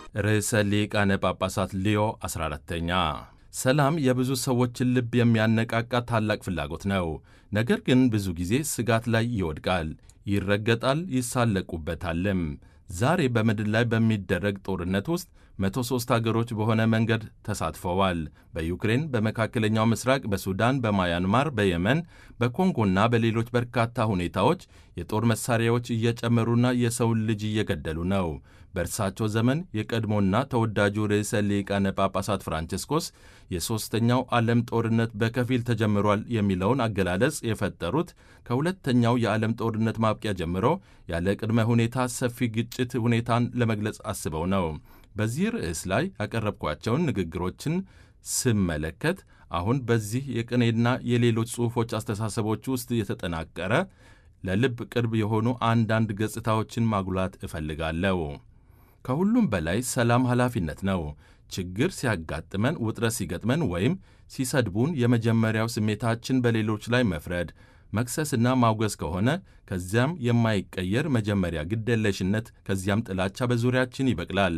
ርዕሰ ሊቃነ ጳጳሳት ሊዮ 14ተኛ ሰላም የብዙ ሰዎችን ልብ የሚያነቃቃ ታላቅ ፍላጎት ነው። ነገር ግን ብዙ ጊዜ ስጋት ላይ ይወድቃል፣ ይረገጣል፣ ይሳለቁበታልም። ዛሬ በምድር ላይ በሚደረግ ጦርነት ውስጥ 103 አገሮች በሆነ መንገድ ተሳትፈዋል። በዩክሬን፣ በመካከለኛው ምስራቅ፣ በሱዳን፣ በማያንማር፣ በየመን፣ በኮንጎና በሌሎች በርካታ ሁኔታዎች የጦር መሳሪያዎች እየጨመሩና የሰውን ልጅ እየገደሉ ነው። በእርሳቸው ዘመን የቀድሞና ተወዳጁ ርዕሰ ሊቃነ ጳጳሳት ፍራንቺስኮስ የሦስተኛው ዓለም ጦርነት በከፊል ተጀምሯል የሚለውን አገላለጽ የፈጠሩት ከሁለተኛው የዓለም ጦርነት ማብቂያ ጀምሮ ያለ ቅድመ ሁኔታ ሰፊ ግጭት ሁኔታን ለመግለጽ አስበው ነው። በዚህ ርዕስ ላይ ያቀረብኳቸውን ንግግሮችን ስመለከት አሁን በዚህ የቅኔና የሌሎች ጽሑፎች አስተሳሰቦች ውስጥ የተጠናቀረ ለልብ ቅርብ የሆኑ አንዳንድ ገጽታዎችን ማጉላት እፈልጋለሁ። ከሁሉም በላይ ሰላም ኃላፊነት ነው። ችግር ሲያጋጥመን፣ ውጥረት ሲገጥመን ወይም ሲሰድቡን የመጀመሪያው ስሜታችን በሌሎች ላይ መፍረድ፣ መክሰስና ማውገዝ ከሆነ ከዚያም የማይቀየር መጀመሪያ ግደለሽነት፣ ከዚያም ጥላቻ በዙሪያችን ይበቅላል።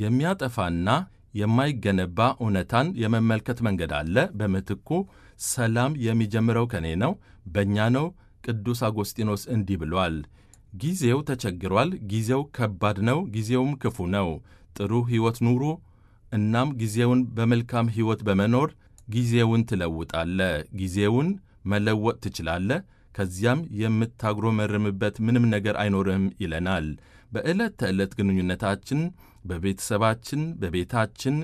የሚያጠፋና የማይገነባ እውነታን የመመልከት መንገድ አለ። በምትኩ ሰላም የሚጀምረው ከኔ ነው፣ በእኛ ነው። ቅዱስ አጎስጢኖስ እንዲህ ብሏል። ጊዜው ተቸግሯል። ጊዜው ከባድ ነው። ጊዜውም ክፉ ነው። ጥሩ ሕይወት ኑሩ። እናም ጊዜውን በመልካም ሕይወት በመኖር ጊዜውን ትለውጣለ። ጊዜውን መለወጥ ትችላለ። ከዚያም የምታጉረመርምበት ምንም ነገር አይኖርህም ይለናል። በዕለት ተዕለት ግንኙነታችን፣ በቤተሰባችን፣ በቤታችን፣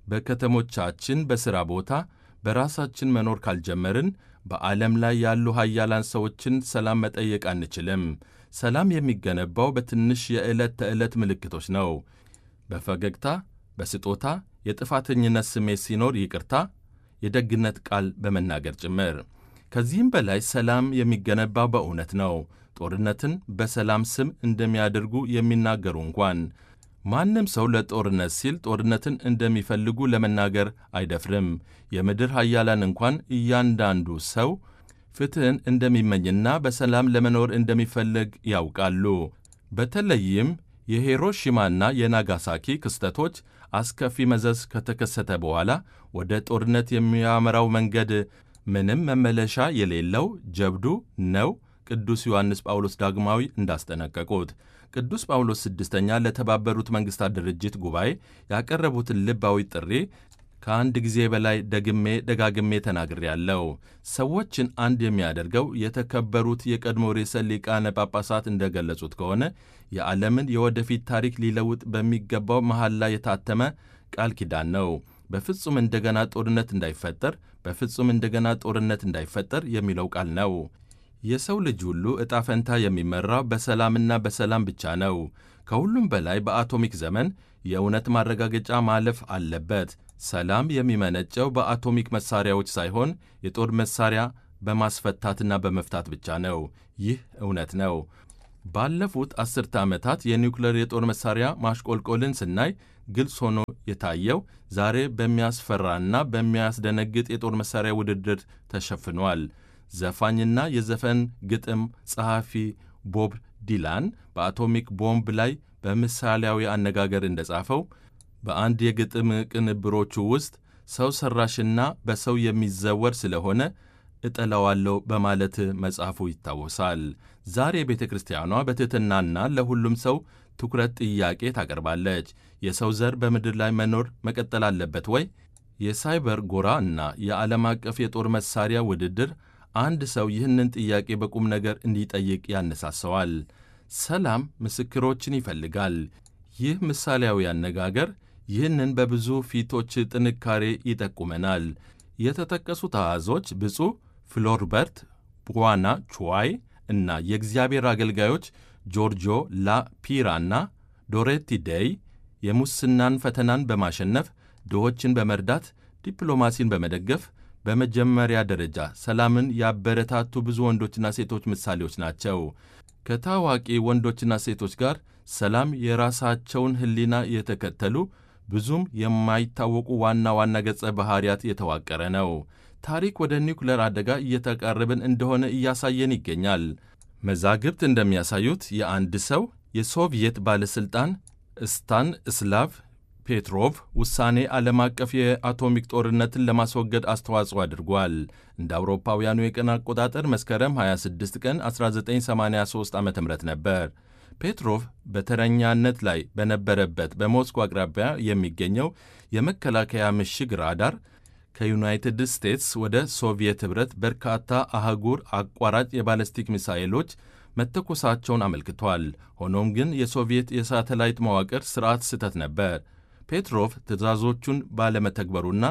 በከተሞቻችን፣ በሥራ ቦታ በራሳችን መኖር ካልጀመርን በዓለም ላይ ያሉ ኃያላን ሰዎችን ሰላም መጠየቅ አንችልም። ሰላም የሚገነባው በትንሽ የዕለት ተዕለት ምልክቶች ነው። በፈገግታ፣ በስጦታ፣ የጥፋተኝነት ስሜት ሲኖር ይቅርታ፣ የደግነት ቃል በመናገር ጭምር። ከዚህም በላይ ሰላም የሚገነባው በእውነት ነው። ጦርነትን በሰላም ስም እንደሚያደርጉ የሚናገሩ እንኳን ማንም ሰው ለጦርነት ሲል ጦርነትን እንደሚፈልጉ ለመናገር አይደፍርም። የምድር ኃያላን እንኳን እያንዳንዱ ሰው ፍትሕን እንደሚመኝና በሰላም ለመኖር እንደሚፈልግ ያውቃሉ። በተለይም የሂሮሺማና የናጋሳኪ ክስተቶች አስከፊ መዘዝ ከተከሰተ በኋላ ወደ ጦርነት የሚያመራው መንገድ ምንም መመለሻ የሌለው ጀብዱ ነው። ቅዱስ ዮሐንስ ጳውሎስ ዳግማዊ እንዳስጠነቀቁት ቅዱስ ጳውሎስ ስድስተኛ ለተባበሩት መንግሥታት ድርጅት ጉባኤ ያቀረቡትን ልባዊ ጥሪ ከአንድ ጊዜ በላይ ደግሜ ደጋግሜ ተናግሬያለሁ። ሰዎችን አንድ የሚያደርገው የተከበሩት የቀድሞ ርዕሰ ሊቃነ ጳጳሳት እንደገለጹት ከሆነ የዓለምን የወደፊት ታሪክ ሊለውጥ በሚገባው መሐል ላይ የታተመ ቃል ኪዳን ነው። በፍጹም እንደገና ጦርነት እንዳይፈጠር፣ በፍጹም እንደገና ጦርነት እንዳይፈጠር የሚለው ቃል ነው። የሰው ልጅ ሁሉ ዕጣ ፈንታ የሚመራው በሰላምና በሰላም ብቻ ነው። ከሁሉም በላይ በአቶሚክ ዘመን የእውነት ማረጋገጫ ማለፍ አለበት። ሰላም የሚመነጨው በአቶሚክ መሳሪያዎች ሳይሆን የጦር መሳሪያ በማስፈታትና በመፍታት ብቻ ነው። ይህ እውነት ነው። ባለፉት አስርተ ዓመታት የኒውክሌር የጦር መሳሪያ ማሽቆልቆልን ስናይ ግልጽ ሆኖ የታየው ዛሬ በሚያስፈራና በሚያስደነግጥ የጦር መሳሪያ ውድድር ተሸፍኗል። ዘፋኝና የዘፈን ግጥም ጸሐፊ ቦብ ዲላን በአቶሚክ ቦምብ ላይ በምሳሌያዊ አነጋገር እንደጻፈው በአንድ የግጥም ቅንብሮቹ ውስጥ ሰው ሠራሽና በሰው የሚዘወር ስለሆነ እጠላዋለሁ በማለት መጽሐፉ ይታወሳል። ዛሬ ቤተ ክርስቲያኗ በትሕትናና ለሁሉም ሰው ትኩረት ጥያቄ ታቀርባለች። የሰው ዘር በምድር ላይ መኖር መቀጠል አለበት ወይ? የሳይበር ጎራ እና የዓለም አቀፍ የጦር መሳሪያ ውድድር አንድ ሰው ይህንን ጥያቄ በቁም ነገር እንዲጠይቅ ያነሳሰዋል። ሰላም ምስክሮችን ይፈልጋል። ይህ ምሳሌያዊ አነጋገር ይህንን በብዙ ፊቶች ጥንካሬ ይጠቁመናል። የተጠቀሱት አሃዞች ብፁዕ ፍሎርበርት ቡዋና ቹዋይ እና የእግዚአብሔር አገልጋዮች ጆርጆ ላ ፒራና ዶሬቲ ዴይ የሙስናን ፈተናን በማሸነፍ ድሆችን በመርዳት ዲፕሎማሲን በመደገፍ በመጀመሪያ ደረጃ ሰላምን ያበረታቱ ብዙ ወንዶችና ሴቶች ምሳሌዎች ናቸው። ከታዋቂ ወንዶችና ሴቶች ጋር ሰላም የራሳቸውን ሕሊና የተከተሉ ብዙም የማይታወቁ ዋና ዋና ገጸ ባህሪያት የተዋቀረ ነው። ታሪክ ወደ ኒውክሌር አደጋ እየተቃረብን እንደሆነ እያሳየን ይገኛል። መዛግብት እንደሚያሳዩት የአንድ ሰው የሶቪየት ባለሥልጣን ስታን እስላቭ ፔትሮቭ ውሳኔ ዓለም አቀፍ የአቶሚክ ጦርነትን ለማስወገድ አስተዋጽኦ አድርጓል። እንደ አውሮፓውያኑ የቀን አቆጣጠር መስከረም 26 ቀን 1983 ዓ ም ነበር። ፔትሮቭ በተረኛነት ላይ በነበረበት በሞስኮ አቅራቢያ የሚገኘው የመከላከያ ምሽግ ራዳር ከዩናይትድ ስቴትስ ወደ ሶቪየት ኅብረት በርካታ አህጉር አቋራጭ የባለስቲክ ሚሳኤሎች መተኮሳቸውን አመልክቷል። ሆኖም ግን የሶቪየት የሳተላይት መዋቅር ሥርዓት ስህተት ነበር። ፔትሮቭ ትዕዛዞቹን ባለመተግበሩና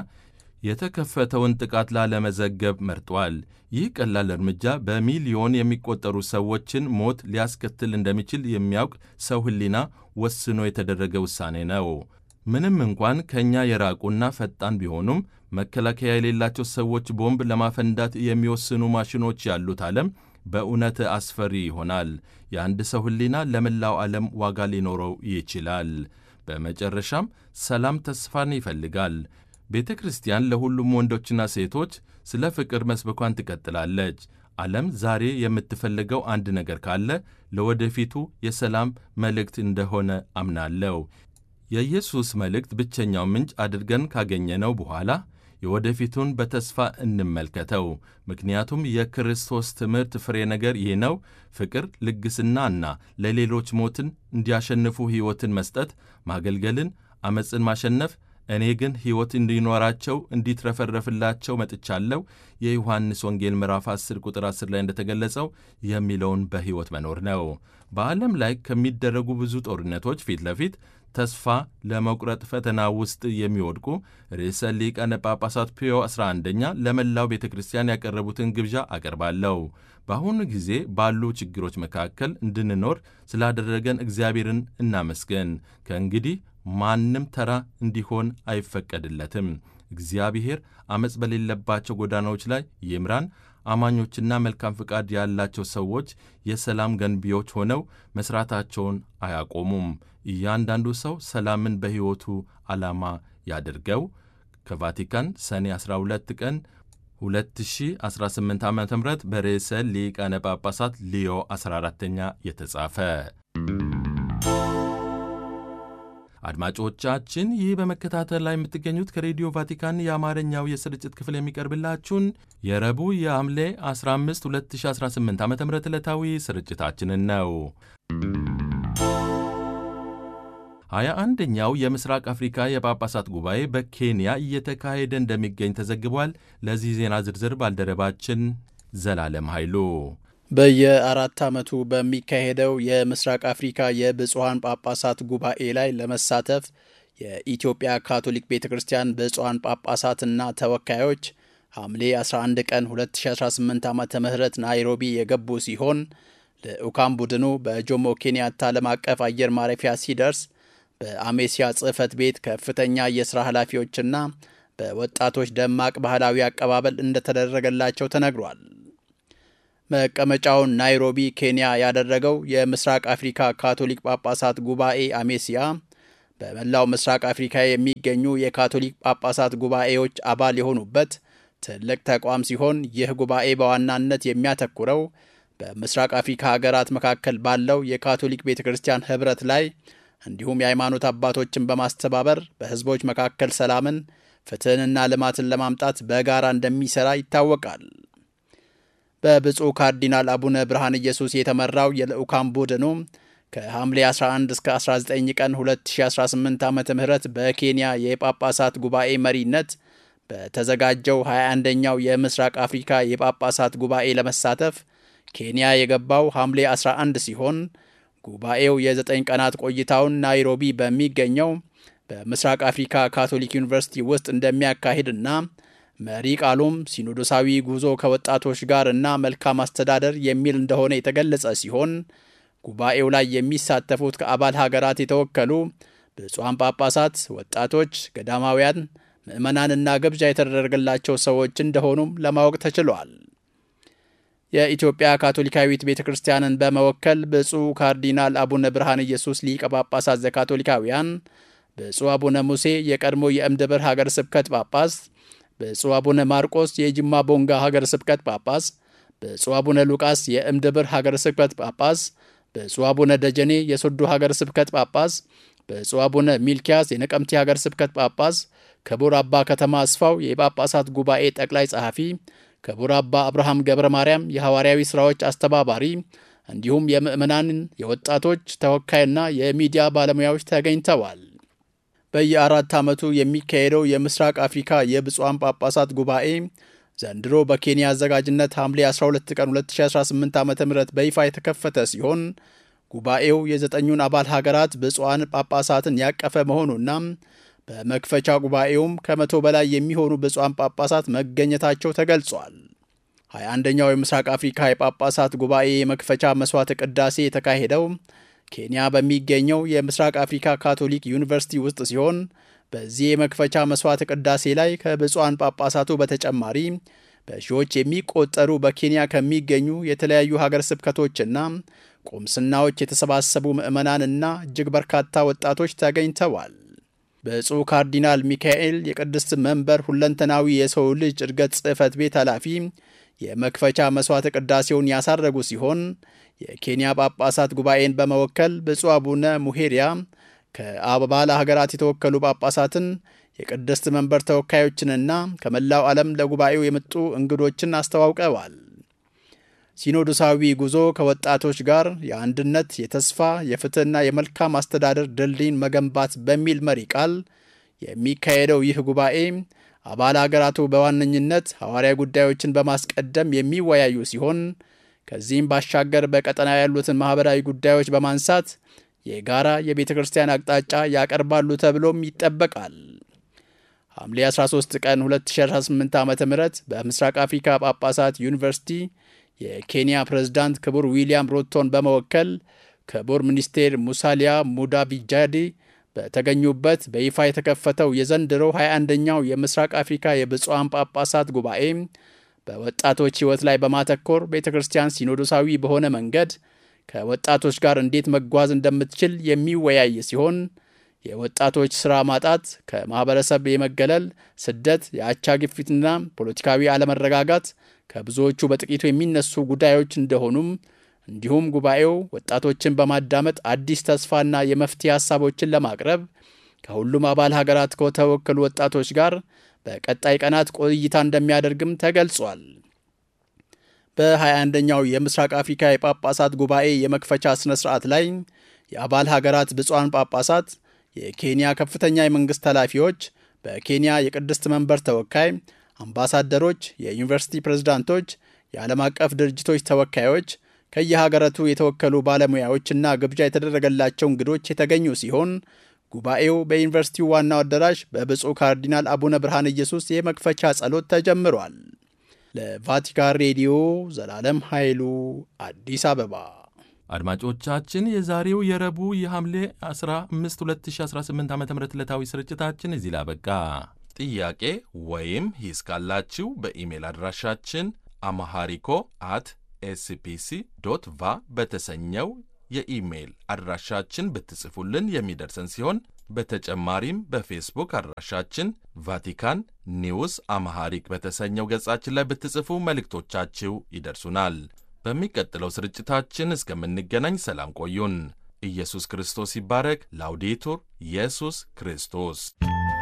የተከፈተውን ጥቃት ላለመዘገብ መርጧል። ይህ ቀላል እርምጃ በሚሊዮን የሚቆጠሩ ሰዎችን ሞት ሊያስከትል እንደሚችል የሚያውቅ ሰው ሕሊና ወስኖ የተደረገ ውሳኔ ነው። ምንም እንኳን ከእኛ የራቁና ፈጣን ቢሆኑም መከላከያ የሌላቸው ሰዎች ቦምብ ለማፈንዳት የሚወስኑ ማሽኖች ያሉት ዓለም በእውነት አስፈሪ ይሆናል። የአንድ ሰው ሕሊና ለመላው ዓለም ዋጋ ሊኖረው ይችላል። በመጨረሻም ሰላም ተስፋን ይፈልጋል። ቤተ ክርስቲያን ለሁሉም ወንዶችና ሴቶች ስለ ፍቅር መስበኳን ትቀጥላለች። ዓለም ዛሬ የምትፈልገው አንድ ነገር ካለ ለወደፊቱ የሰላም መልእክት እንደሆነ አምናለሁ። የኢየሱስ መልእክት ብቸኛው ምንጭ አድርገን ካገኘነው በኋላ የወደፊቱን በተስፋ እንመልከተው። ምክንያቱም የክርስቶስ ትምህርት ፍሬ ነገር ይህ ነው፤ ፍቅር፣ ልግስናና ለሌሎች ሞትን እንዲያሸንፉ ሕይወትን መስጠት፣ ማገልገልን፣ ዓመፅን ማሸነፍ እኔ ግን ሕይወት እንዲኖራቸው እንዲትረፈረፍላቸው መጥቻለሁ የዮሐንስ ወንጌል ምዕራፍ 10 ቁጥር 10 ላይ እንደተገለጸው የሚለውን በሕይወት መኖር ነው። በዓለም ላይ ከሚደረጉ ብዙ ጦርነቶች ፊት ለፊት ተስፋ ለመቁረጥ ፈተና ውስጥ የሚወድቁ ርዕሰ ሊቃነ ጳጳሳት ፒዮ 11ኛ ለመላው ቤተ ክርስቲያን ያቀረቡትን ግብዣ አቀርባለሁ። በአሁኑ ጊዜ ባሉ ችግሮች መካከል እንድንኖር ስላደረገን እግዚአብሔርን እናመስገን። ከእንግዲህ ማንም ተራ እንዲሆን አይፈቀድለትም። እግዚአብሔር ዓመፅ በሌለባቸው ጎዳናዎች ላይ ይምራን። አማኞችና መልካም ፍቃድ ያላቸው ሰዎች የሰላም ገንቢዎች ሆነው መሥራታቸውን አያቆሙም። እያንዳንዱ ሰው ሰላምን በሕይወቱ ዓላማ ያድርገው። ከቫቲካን ሰኔ 12 ቀን 2018 ዓ ም በርዕሰ ሊቃነ ጳጳሳት ሊዮ 14ኛ የተጻፈ አድማጮቻችን ይህ በመከታተል ላይ የምትገኙት ከሬዲዮ ቫቲካን የአማርኛው የስርጭት ክፍል የሚቀርብላችሁን የረቡዕ የሐምሌ 15 2018 ዓ ም ዕለታዊ ስርጭታችንን ነው። ሀያ አንደኛው የምስራቅ አፍሪካ የጳጳሳት ጉባኤ በኬንያ እየተካሄደ እንደሚገኝ ተዘግቧል። ለዚህ ዜና ዝርዝር ባልደረባችን ዘላለም ኃይሉ በየአራት ዓመቱ በሚካሄደው የምስራቅ አፍሪካ የብፁዓን ጳጳሳት ጉባኤ ላይ ለመሳተፍ የኢትዮጵያ ካቶሊክ ቤተ ክርስቲያን ብፁዓን ጳጳሳትና ተወካዮች ሐምሌ 11 ቀን 2018 ዓ ም ናይሮቢ የገቡ ሲሆን ልዑካን ቡድኑ በጆሞ ኬንያታ ዓለም አቀፍ አየር ማረፊያ ሲደርስ በአሜሲያ ጽሕፈት ቤት ከፍተኛ የሥራ ኃላፊዎችና በወጣቶች ደማቅ ባህላዊ አቀባበል እንደተደረገላቸው ተነግሯል። መቀመጫውን ናይሮቢ ኬንያ ያደረገው የምስራቅ አፍሪካ ካቶሊክ ጳጳሳት ጉባኤ አሜሲያ በመላው ምስራቅ አፍሪካ የሚገኙ የካቶሊክ ጳጳሳት ጉባኤዎች አባል የሆኑበት ትልቅ ተቋም ሲሆን ይህ ጉባኤ በዋናነት የሚያተኩረው በምስራቅ አፍሪካ ሀገራት መካከል ባለው የካቶሊክ ቤተ ክርስቲያን ኅብረት ላይ እንዲሁም የሃይማኖት አባቶችን በማስተባበር በሕዝቦች መካከል ሰላምን፣ ፍትሕንና ልማትን ለማምጣት በጋራ እንደሚሠራ ይታወቃል። በብፁዕ ካርዲናል አቡነ ብርሃን ኢየሱስ የተመራው የልዑካን ቡድኑ ከሐምሌ 11 እስከ 19 ቀን 2018 ዓ ም በኬንያ የጳጳሳት ጉባኤ መሪነት በተዘጋጀው 21ኛው የምስራቅ አፍሪካ የጳጳሳት ጉባኤ ለመሳተፍ ኬንያ የገባው ሐምሌ 11 ሲሆን ጉባኤው የዘጠኝ ቀናት ቆይታውን ናይሮቢ በሚገኘው በምስራቅ አፍሪካ ካቶሊክ ዩኒቨርሲቲ ውስጥ እንደሚያካሂድና መሪ ቃሉም ሲኖዶሳዊ ጉዞ ከወጣቶች ጋር እና መልካም አስተዳደር የሚል እንደሆነ የተገለጸ ሲሆን ጉባኤው ላይ የሚሳተፉት ከአባል ሀገራት የተወከሉ ብፁዓን ጳጳሳት፣ ወጣቶች፣ ገዳማውያን፣ ምዕመናንና ግብዣ የተደረገላቸው ሰዎች እንደሆኑም ለማወቅ ተችሏል። የኢትዮጵያ ካቶሊካዊት ቤተ ክርስቲያንን በመወከል ብፁዕ ካርዲናል አቡነ ብርሃን ኢየሱስ ሊቀ ጳጳሳት ዘካቶሊካውያን፣ ብፁዕ አቡነ ሙሴ የቀድሞ የእምድብር ሀገር ስብከት ጳጳስ ብፁዕ አቡነ ማርቆስ የጅማ ቦንጋ ሀገር ስብከት ጳጳስ፣ ብፁዕ አቡነ ሉቃስ የእምድብር ሀገር ስብከት ጳጳስ፣ ብፁዕ አቡነ ደጀኔ የሶዶ ሀገር ስብከት ጳጳስ፣ ብፁዕ አቡነ ሚልኪያስ የነቀምቴ ሀገር ስብከት ጳጳስ፣ ክቡር አባ ከተማ አስፋው የጳጳሳት ጉባኤ ጠቅላይ ጸሐፊ፣ ክቡር አባ አብርሃም ገብረ ማርያም የሐዋርያዊ ሥራዎች አስተባባሪ እንዲሁም የምዕመናንን የወጣቶች ተወካይና የሚዲያ ባለሙያዎች ተገኝተዋል። በየአራት ዓመቱ የሚካሄደው የምስራቅ አፍሪካ የብፁዓን ጳጳሳት ጉባኤ ዘንድሮ በኬንያ አዘጋጅነት ሐምሌ 12 ቀን 2018 ዓ ም በይፋ የተከፈተ ሲሆን ጉባኤው የዘጠኙን አባል ሀገራት ብፁዓን ጳጳሳትን ያቀፈ መሆኑና በመክፈቻ ጉባኤውም ከመቶ በላይ የሚሆኑ ብፁዓን ጳጳሳት መገኘታቸው ተገልጿል። 21ኛው የምስራቅ አፍሪካ የጳጳሳት ጉባኤ የመክፈቻ መስዋዕተ ቅዳሴ የተካሄደው ኬንያ በሚገኘው የምስራቅ አፍሪካ ካቶሊክ ዩኒቨርሲቲ ውስጥ ሲሆን በዚህ የመክፈቻ መስዋዕተ ቅዳሴ ላይ ከብፁዓን ጳጳሳቱ በተጨማሪ በሺዎች የሚቆጠሩ በኬንያ ከሚገኙ የተለያዩ ሀገር ስብከቶችና ቁምስናዎች የተሰባሰቡ ምዕመናንና እጅግ በርካታ ወጣቶች ተገኝተዋል። ብፁዕ ካርዲናል ሚካኤል የቅድስት መንበር ሁለንተናዊ የሰው ልጅ እድገት ጽሕፈት ቤት ኃላፊ የመክፈቻ መስዋዕተ ቅዳሴውን ያሳረጉ ሲሆን የኬንያ ጳጳሳት ጉባኤን በመወከል ብፁዕ አቡነ ሙሄሪያ ከአባል ሀገራት የተወከሉ ጳጳሳትን የቅድስት መንበር ተወካዮችንና ከመላው ዓለም ለጉባኤው የመጡ እንግዶችን አስተዋውቀዋል። ሲኖዶሳዊ ጉዞ ከወጣቶች ጋር የአንድነት፣ የተስፋ፣ የፍትሕና የመልካም አስተዳደር ድልድይን መገንባት በሚል መሪ ቃል የሚካሄደው ይህ ጉባኤ አባል አገራቱ በዋነኝነት ሐዋርያ ጉዳዮችን በማስቀደም የሚወያዩ ሲሆን ከዚህም ባሻገር በቀጠና ያሉትን ማኅበራዊ ጉዳዮች በማንሳት የጋራ የቤተ ክርስቲያን አቅጣጫ ያቀርባሉ ተብሎም ይጠበቃል። ሐምሌ 13 ቀን 2018 ዓ ም በምስራቅ አፍሪካ ጳጳሳት ዩኒቨርሲቲ የኬንያ ፕሬዝዳንት ክቡር ዊልያም ሮቶን በመወከል ክቡር ሚኒስቴር ሙሳሊያ ሙዳቪጃዲ በተገኙበት በይፋ የተከፈተው የዘንድሮው 21ኛው የምስራቅ አፍሪካ የብፁዓን ጳጳሳት ጉባኤ በወጣቶች ሕይወት ላይ በማተኮር ቤተ ክርስቲያን ሲኖዶሳዊ በሆነ መንገድ ከወጣቶች ጋር እንዴት መጓዝ እንደምትችል የሚወያይ ሲሆን የወጣቶች ሥራ ማጣት፣ ከማኅበረሰብ የመገለል፣ ስደት፣ የአቻ ግፊትና ፖለቲካዊ አለመረጋጋት ከብዙዎቹ በጥቂቱ የሚነሱ ጉዳዮች እንደሆኑም እንዲሁም ጉባኤው ወጣቶችን በማዳመጥ አዲስ ተስፋና የመፍትሄ ሀሳቦችን ለማቅረብ ከሁሉም አባል ሀገራት ከተወከሉ ወጣቶች ጋር በቀጣይ ቀናት ቆይታ እንደሚያደርግም ተገልጿል። በ21ኛው የምስራቅ አፍሪካ የጳጳሳት ጉባኤ የመክፈቻ ሥነ ሥርዓት ላይ የአባል ሀገራት ብፁዓን ጳጳሳት፣ የኬንያ ከፍተኛ የመንግሥት ኃላፊዎች፣ በኬንያ የቅድስት መንበር ተወካይ፣ አምባሳደሮች፣ የዩኒቨርሲቲ ፕሬዝዳንቶች፣ የዓለም አቀፍ ድርጅቶች ተወካዮች ከየሀገራቱ የተወከሉ ባለሙያዎችና ግብዣ የተደረገላቸው እንግዶች የተገኙ ሲሆን ጉባኤው በዩኒቨርሲቲው ዋናው አዳራሽ በብፁዕ ካርዲናል አቡነ ብርሃነ ኢየሱስ የመክፈቻ ጸሎት ተጀምሯል። ለቫቲካን ሬዲዮ ዘላለም ኃይሉ አዲስ አበባ። አድማጮቻችን የዛሬው የረቡዕ የሐምሌ 15 2018 ዓ ም ዕለታዊ ስርጭታችን እዚህ ላይ አበቃ። ጥያቄ ወይም ሂስ ካላችሁ በኢሜል አድራሻችን አማሃሪኮ አት ኤስፒሲ ዶት ቫ በተሰኘው የኢሜይል አድራሻችን ብትጽፉልን የሚደርሰን ሲሆን በተጨማሪም በፌስቡክ አድራሻችን ቫቲካን ኒውስ አማሃሪክ በተሰኘው ገጻችን ላይ ብትጽፉ መልእክቶቻችሁ ይደርሱናል። በሚቀጥለው ስርጭታችን እስከምንገናኝ ሰላም ቆዩን። ኢየሱስ ክርስቶስ ይባረክ። ላውዴቱር ኢየሱስ ክርስቶስ